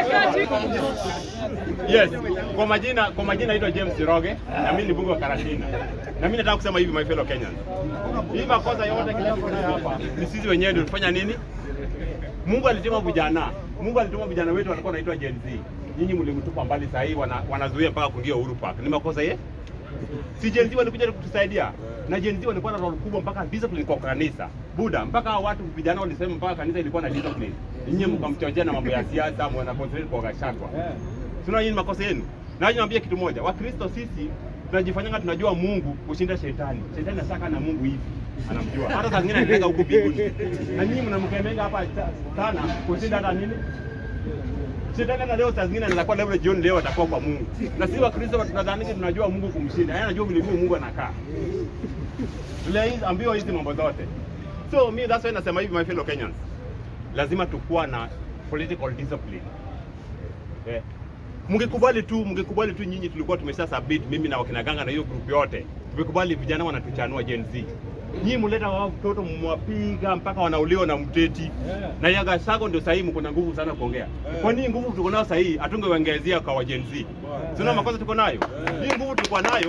Yes, kwa majina kwa majina naitwa James Roge na mimi ni bunge wa Karatina. Na mimi nataka kusema hivi my fellow Kenyans. Hii makosa yote kila mtu nayo hapa ni sisi wenyewe ndio tulifanya nini? Mungu alituma vijana. Mungu alituma vijana wetu walikuwa wanaitwa Gen Z. Nyinyi mlimtupa mbali saa hii wana, wanazuia mpaka kuingia Uhuru Park. Ni makosa ye? Si Gen Z walikuja kutusaidia. Na Gen Z walikuwa na role kubwa mpaka discipline kwa kanisa. Buda, mpaka hao watu vijana walisema mpaka kanisa ilikuwa na discipline. Nyinyi mkamchochea na mambo ya siasa, mwana concentrate kwa Gachagua. Sina nyinyi makosa yenu. Na niwaambie kitu moja, Wakristo sisi tunajifanyanga tunajua Mungu kushinda shetani. Shetani anataka na Mungu hivi. Anamjua. Hata saa zingine anataka huko mbinguni. Na nyinyi mnamkemenga hapa ta- sana kushinda hata nini? Shetani hata leo saa zingine anaweza kuwa level jioni leo atakuwa kwa Mungu. Na sisi Wakristo tunadhani tunajua Mungu kumshinda. Yeye anajua vile vile Mungu anakaa. Tuliambiwa hizi mambo zote. So me that's why nasema hivi my fellow Kenyans. Lazima tukuwa na political discipline. Eh. Mngekubali tu, mngekubali tu nyinyi tulikuwa tumesha submit mimi na wakina Ganga na hiyo group yote. Tumekubali vijana wanatuchanua Gen Z. Nyinyi mleta wao mtoto mwapiga mpaka wanauliwa na mteti. Na ya Gachagua ndio sahihi mko na nguvu sana kuongea. Kwa nini nguvu tuko nayo sahihi hatungeongezea kwa wa Gen Z? Sina makosa tuko nayo. Hii nguvu tuko nayo.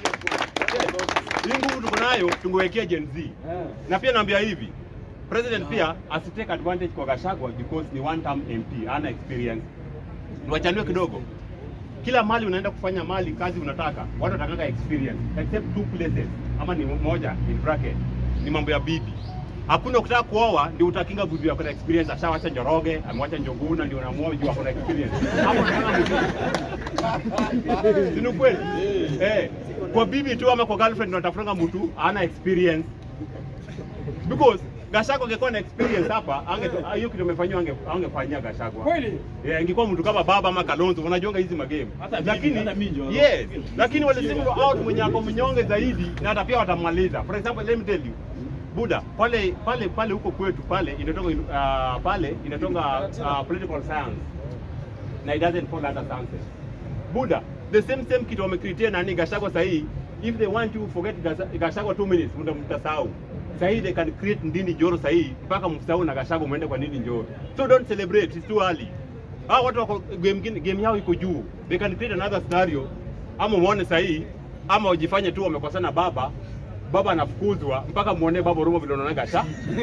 Hii nguvu tuko nayo tungewekea Gen Z. Na pia naambia hivi, president pia asitake advantage kwa Gachagua because ni one term MP, ana experience. Niwachanue kidogo. Kila mali unaenda kufanya mali kazi unataka, watu watakanga experience except two places, ama ni moja in bracket, ni mambo ya bibi. Hakuna ukitaka kuoa ndio utakinga bibi yako na experience, ashawacha Njoroge, amewacha Njoguna ndio unamuoa juu ako na experience. Hapo unataka mtu. Si ni kweli? Eh, kwa bibi tu ama kwa girlfriend unatafutanga mtu ana experience because Gachagua angekuwa na experience hapa ange hiyo kitu amefanywa ange angefanyia Gachagua. Kweli? Yeah, ingekuwa mtu kama baba ama Kalonzo unajonga hizi magame. Hata mimi, Lakini hata mimi ndio. yes, lakini wale single out mwenye ako mnyonge zaidi na hata pia watamaliza. For example, let me tell you. Buda, pale pale pale huko kwetu pale inatoka uh, pale inatoka uh, political science na it doesn't fall under science. Buda, the same same kitu wamecreate nani Gachagua sahi if they want to forget Gasa- Gachagua 2 minutes mta mtasahau. Sahi they can create Ndini Njoro sahi mpaka msahau na Gachagua muende kwa Ndini Njoro. So don't celebrate, it's too early. Hao watu wako game gine- game yao iko juu. They can create another scenario ama muone sahi ama wajifanye tu wamekosana baba baba anafukuzwa mpaka muone baba Rumo vile unaona Gacha.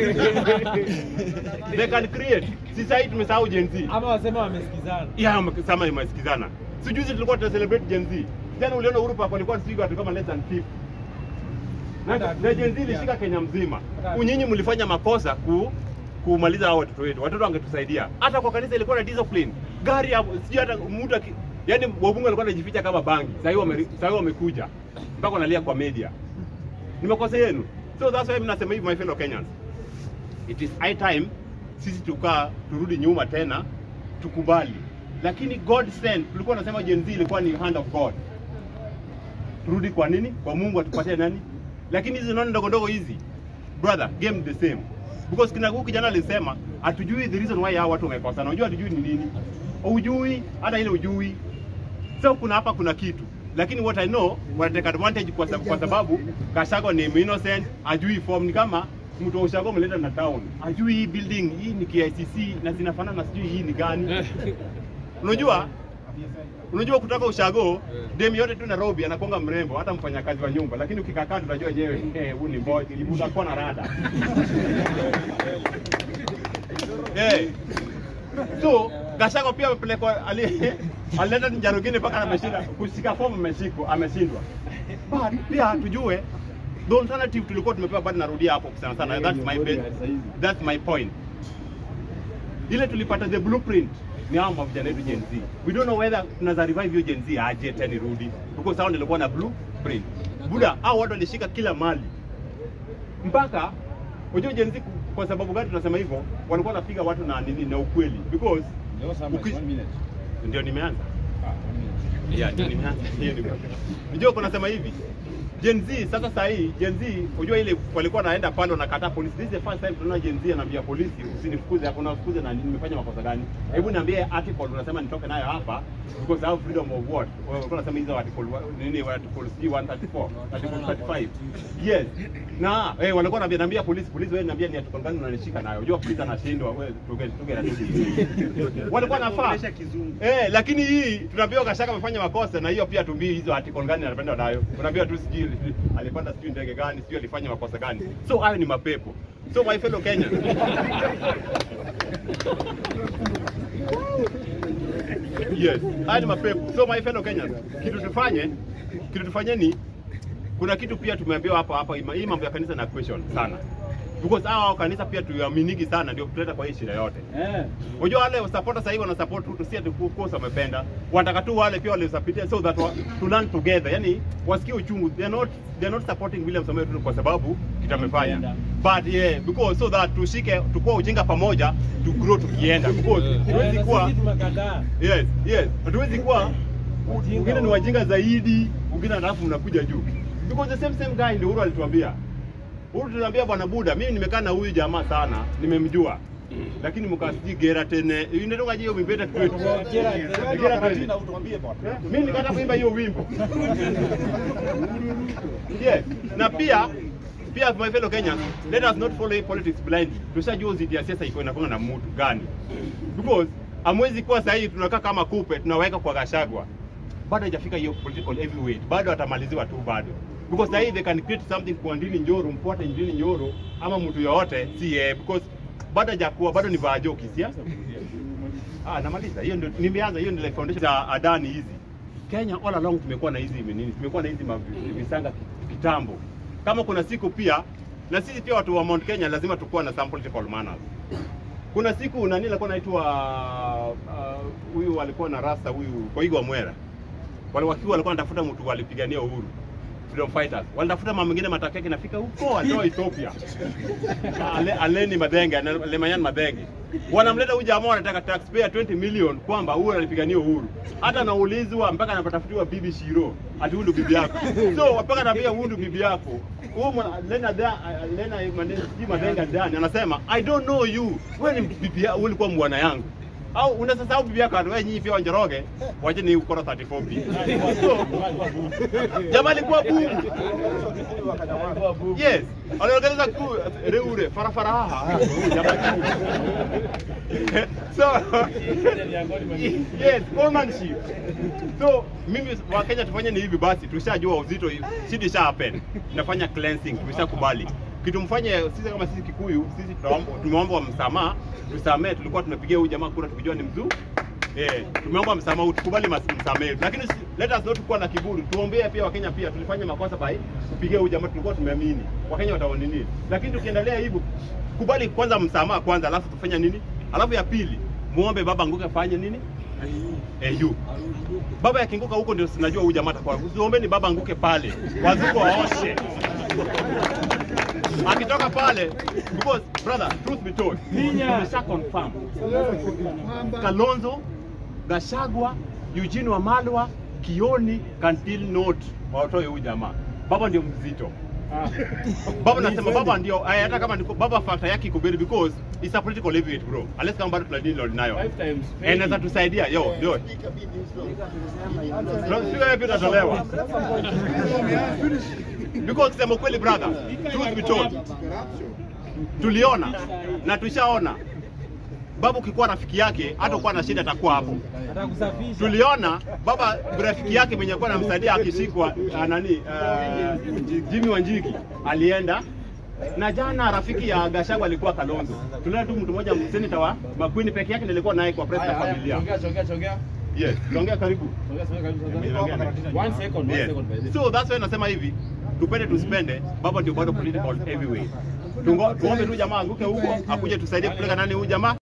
they can create. Si sahi tumesahau Gen Z. Ama wasema wamesikizana. Ya sama imesikizana. Si juzi tulikuwa tuna celebrate Gen Z. Jana uliona Uhuru Park walikuwa sijui watu kama less than 50. Na, na Gen Z ilishika Kenya mzima. Unyinyi mlifanya makosa ku kumaliza hao watoto wetu. Watoto wangetusaidia. Hata kwa kanisa ilikuwa na discipline. Gari ya sijui hata mtu aki- yaani wabunge walikuwa wanajificha kama bangi. Sasa hivi wame, sasa hivi wamekuja. Mpaka wanalia kwa media. Ni makosa yenu. So that's why mimi nasema hivi my fellow Kenyans. It is high time sisi tukaa turudi nyuma tena tukubali. Lakini God sent, tulikuwa tunasema Gen Z ilikuwa ni hand of God. Turudi kwa nini? Kwa Mungu atupatie nani? Lakini hizi nani ndogo ndogo hizi, brother, game the same. Because kina huyu kijana alisema hatujui the reason why hao watu wamekosana. Unajua hatujui ni nini? Hujui hata ile hujui. So kuna hapa kuna kitu. Lakini what I know wanateka advantage kwa sababu, kwa sababu Gachagua ni innocent, ajui form ni kama mtu wa ushago mleta na town. Ajui hii building hii ni KICC na zinafanana na sijui hii ni gani. Unajua? Unajua kutoka ushago dem yote tu Nairobi anakonga mrembo hata mfanyakazi wa nyumba, lakini ukikaa kando unajua yenyewe eh, huyu ni boy, utakuwa na rada. Eh. So Gachagua pia amepelekwa ali- alileta Njarugini mpaka ameshinda kushika fomu ameshikwa ameshindwa. But pia tujue the alternative tulikuwa tumepewa bado narudia hapo sana sana that's my best, that's my point. Ile tulipata the blueprint ni hao mavijana wetu Gen Z. We don't know whether tunaweza revive hiyo Gen Z aje tena irudi because hao ndio walikuwa na blueprint. Buda hao watu walishika kila mali mpaka unajua Gen Z kwa sababu gani tunasema hivyo, walikuwa wanapiga watu na nini na ukweli because Uki- ndio nimeanza yeah, ndio nimeanza hiyo ni unajua kuna sema hivi Gen Z sasa saa hii Gen Z unajua ile walikuwa naenda pale wanakataa polisi. This is the first time tunaona Gen Z anaambia polisi usinifukuze, hakuna ufukuze na nini, nimefanya makosa gani? Hebu niambie article unasema nitoke nayo hapa because I have freedom of what? Walikuwa wanasema hizo article wa- nini wa article C 134, article 35. Yes. Na eh walikuwa wanaambia naambia polisi, polisi wewe niambia ni article gani unanishika nayo? Unajua polisi anashindwa wewe tuge tuge na Walikuwa nafaa. Eh, lakini hii tunaambiwa Gachagua amefanya makosa na hiyo pia tumbii hizo article gani anapenda nayo. Unaambiwa tu sijui alipanda sijui ndege gani, sijui alifanya makosa gani. So hayo ni mapepo. So my fellow Kenyans. yes, haya ni mapepo. So my fellow Kenyans, kitu tufanye, kitu tufanye ni kuna kitu pia tumeambiwa hapa hapa, ima- hii mambo ya kanisa na question sana because hao kanisa pia tuaminiki sana, ndio kutuleta kwa hii shida yote. Eh. Unajua wale supporters sasa hivi wana support tu tusia tu course wamependa. Wanataka tu wale pia wale support so that wa, to learn together. Yani wasikie uchungu. They are not they are not supporting William Samoei Ruto kwa sababu kitamefanya. But yeah, because so that tushike tukua ujinga pamoja to grow tukienda. Because Eh, huwezi na kuwa sisi tumekataa. yes, yes. Hatuwezi kuwa Ujinga wengine ni wa- wajinga zaidi, wengine alafu mnakuja juu. Because the same same guy ndio Uhuru alituambia. Uhuru tunaambia bwana Buda, mimi nimekaa na huyu jamaa sana, nimemjua. Lakini mkasiji gera tene, inatoka hiyo mimbeta kwetu. Gera- Gera tene. Mimi nikataka kuimba hiyo wimbo. Yes. Na pia pia my fellow Kenyans, let us not follow politics blindly. Tushajua uzidi ya siasa iko inakuwa na mtu gani. Because amwezi kuwa sasa hivi tunakaa kama kupe tunaweka kwa Gachagua. Bado haijafika hiyo political heavyweight. Bado atamaliziwa tu bado. Because sasa hivi they can create something kwa Ndini Nyoro, mfuate Ndini Nyoro ama mtu yoyote si yeye because bado hajakuwa bado ni vajo kisiasa. Ah, namaliza. Hiyo ndio nimeanza hiyo ndio foundation za Adani hizi. Kenya all along tumekuwa na hizi nini? Tumekuwa na hizi mavi- visanga ki- kitambo. Kama kuna siku pia na sisi pia watu wa Mount Kenya lazima tukuwa na some political manners. Kuna siku nani alikuwa anaitwa ah, huyu alikuwa na rasta huyu Koigo Mwera. Wale wakiwa walikuwa wanatafuta mtu walipigania uhuru. Freedom fighters. Walitafuta mama mwingine matokeo yake nafika huko alitoa Ethiopia. Ale, Aleni Madenge, na Lemanyan Madenge. Wanamleta huyu jamaa wanataka taxpayer 20 million kwamba huyu analipigania uhuru. Hata anaulizwa mpaka anapatafutiwa bibi Shiro, ati huyu ndio bibi yako. So mpaka anaambia huyu ndio bibi yako. Huyu mwana- Lena da Lena Madenge, sijui Madenge ndani anasema I don't know you. Wewe ni bibi yako, wewe ulikuwa bwana yangu. Au unasasahau bibi yako wewe nyinyi pia wanjoroge. Wache ni ukora 34 b. So jamaa alikuwa bubu. Yes, aliorganiza ku reure farafara haha. Jamaa so yes, foremanship. So mimi wa Kenya tufanye ni hivi basi, tushajua uzito, shida isha happen. Tunafanya cleansing, tumeshakubali. Kitu mfanye sisi kama sisi Kikuyu, sisi tunaomba tumeomba msamaha, tusamee, tulikuwa tunapigia huyu jamaa kura tukijua ni mzuu Eh, tumeomba msamaha, tukubali mas- msamaha. Lakini si- let us not kuwa na kiburi. Tuombee pia Wakenya pia tulifanya makosa by kupigia huyu jamaa tulikuwa tumeamini. Wakenya wataona nini? Lakini tukiendelea hivyo kubali kwanza msamaha kwanza alafu tufanya nini? Alafu ya pili, muombe baba Nguka afanye nini? Eh, yu. Baba yakinguka huko ndio sinajua huyu jamaa atakuwa. Usiombeni baba anguke pale. Wazuko waoshe. Akitoka pale because brother, truth be told, Ninya. tumesha confirm. Kalonzo, Gashagwa, Eugene Wamalwa, Kioni can still not watoe huyu jamaa. Baba ndio mzito. Baba nasema baba ndio eh, hata kama niko baba factor yake iko very because it's a political heavyweight bro. Unless kama bado tunadili Lord nayo. Five times. Eh, Inaweza tusaidia yo yo. Speaker wewe pia utatolewa. Because kusema kweli brother, truth be told, tuliona na tushaona babu ukikuwa rafiki yake hata kuwa na shida atakuwa hapo. Atakusafisha. Tuliona baba rafiki yake mwenye alikuwa anamsaidia akishikwa ah, nani uh, Jimmy Wanjigi alienda na jana rafiki ya Gachagua alikuwa Kalonzo. Tuliona tu mtu mmoja senator wa Makwini peke yake nilikuwa naye kwa press ya familia. Chongea, chongea, chongea. Yes, tuongea karibu. Chongea, chongea, chongea. One second, one Yes. second, by the way. So that's why nasema hivi, tupende tuspende, baba ndio bado political heavyweight. Tungo- Tuombe tu jamaa anguke huko, akuje tusaidie kupeleka nani huyu jamaa